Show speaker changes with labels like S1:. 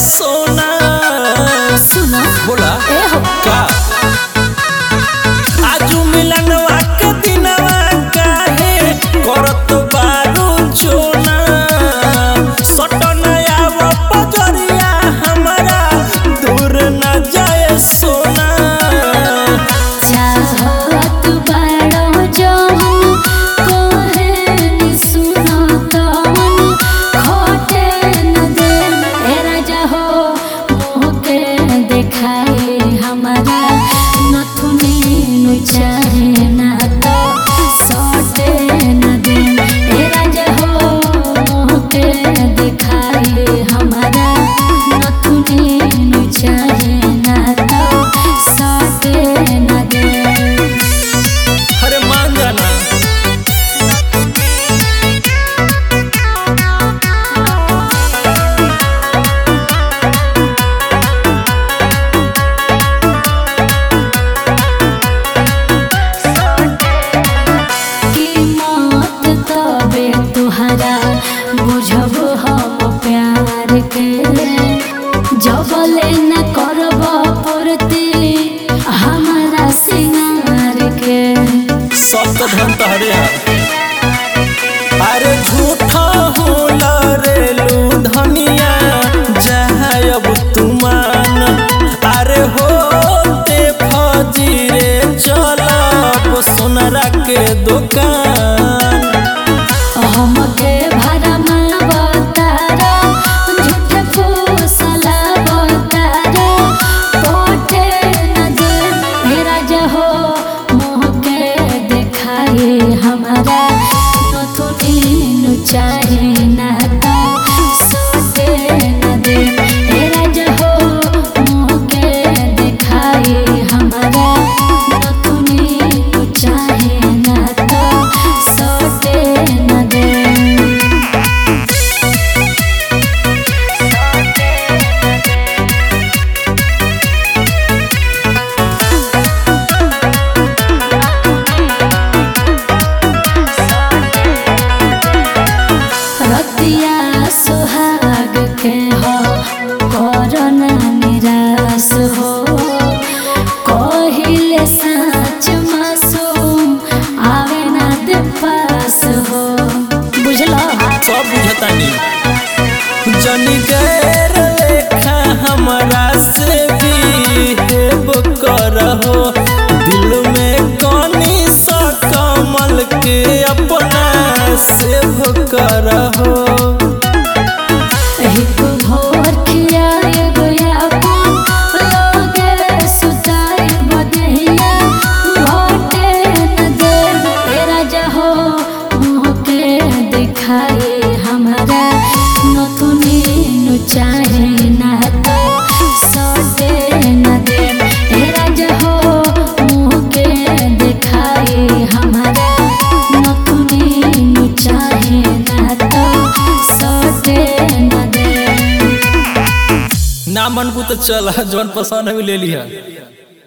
S1: सोना
S2: सुनो
S1: बोला
S2: ए हो
S1: का आजू मिलनवा के दिनवा काहे करत बारू चोना सटनया वो पजरिया हमारा दूर न जाए सोना
S2: चाहत बाड़ो जवन कोहे सुनो तवन खोटे न दे ए राजा हो मोहके देखाए हमारा नथुनी नु चाहे ना तो सोटे न दे ए राजा हो मोहके देखाए हमारा नथुनी नु चाहे ना तो सोटे न दे
S1: अरे मान जाना
S2: कीमत तबे तुहरा बुझब हम प्यार के जबले न करब पूर्ति हमारा सिंगार के
S1: सब तो धन तहरे है अरे झूठा होला रेलू धनिया जहाँ अब तुमान अरे होते फजीरे चलब सोनरा के दुकान
S2: हमके भरमा बतारा झूठ फूसला बतारा पोटे न दे मेरा जहो मोह के देखाए हमारा नथुनी नु चाहे ना तो सोते न दे मेरा जहो मोह के देखाए हमारा नथुनी नु चाहे ना तो सोते न दे रतिया सुहाग के हो करना निराश हो कहिले साँच मासूम आवे ना दे पास हो बुझलो
S1: सब बुझतानी जनी गैर लेखा हमरा से भी हेब करहो दिल में कनी सा कमल के अपना सेव करहो
S2: एक भोर खियाए गया लोगे सुताए बदहिया घोटे न दे तेरा जहो मुँह के दिखाए हमारा नथुनी नु चाहे ना तो सोते न दे तेरा जहो मुँह के दिखाए हमारा नथुनी नु चाहे ना तो सोते न दे
S1: ना मन को तो चल जौन पसंद है ले लिया